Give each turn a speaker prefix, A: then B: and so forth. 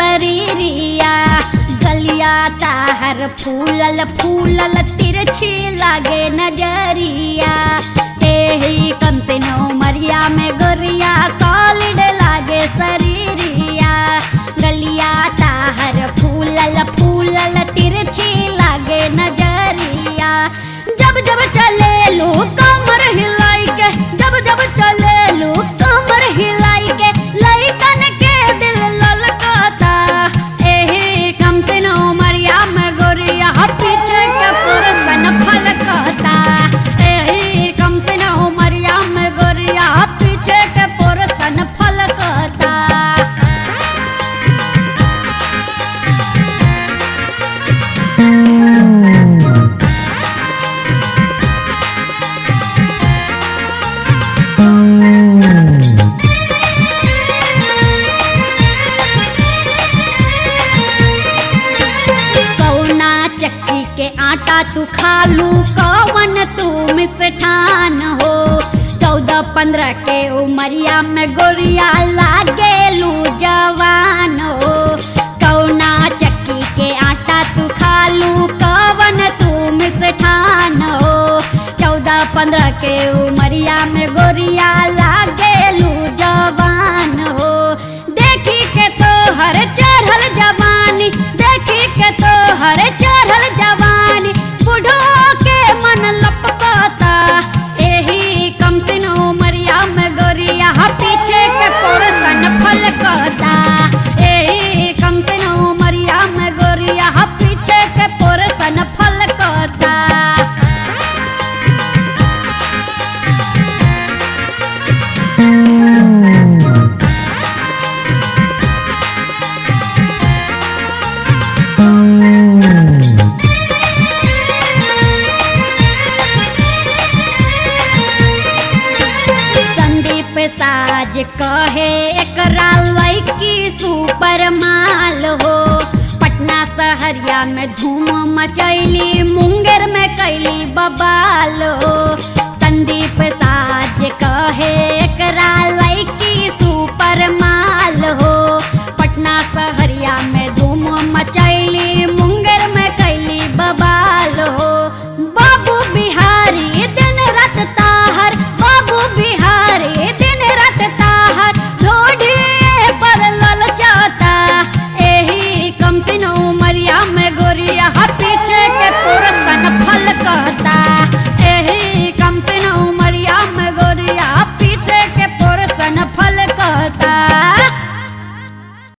A: शरीरिया गलिया ताहर फूलल फूलल तिरछी लागे नजरिया एही कम से नो मरिया में गोरिया सॉलिड लागे शरीरिया गलिया ताहर फूलल फूलल तिरछी लागे नजरिया जब जब चले लो कमर हिलाई के जब जब चले लो कमर हिलाई के लइकन के दिल ललकाता एही कम से नो मरिया में गोरिया पीछे के पुरसन फलकता एही कम से नो मरिया में गोरिया पीछे के पुरसन फलकता कौना चक्की के आटा तू खालू कौन तू मिष्ठान हो चौदह पंद्रह के उमरिया में गोरिया लागेलू जवान हो कौना चक्की के आटा तू खालू कौन तू मिष्ठान हो चौदह पंद्रह के उमरिया में गोरिया लागेलू जवान हो देखी के तो हर चढ़ल जवानी देखी के तो हर चढ़ल जवानी बूढ़ो के मन लपकता एही कम सिन उमरिया में गोरिया पीछे के पोरसन फलकता एही कम सिन उमरिया में गोरिया पीछे के पोरसन फलकता संदीप साज कहे एकरा लैकी सुपर माल हो पटना शहरिया में धूम मचैली मुंगेर में कैली बबाल हो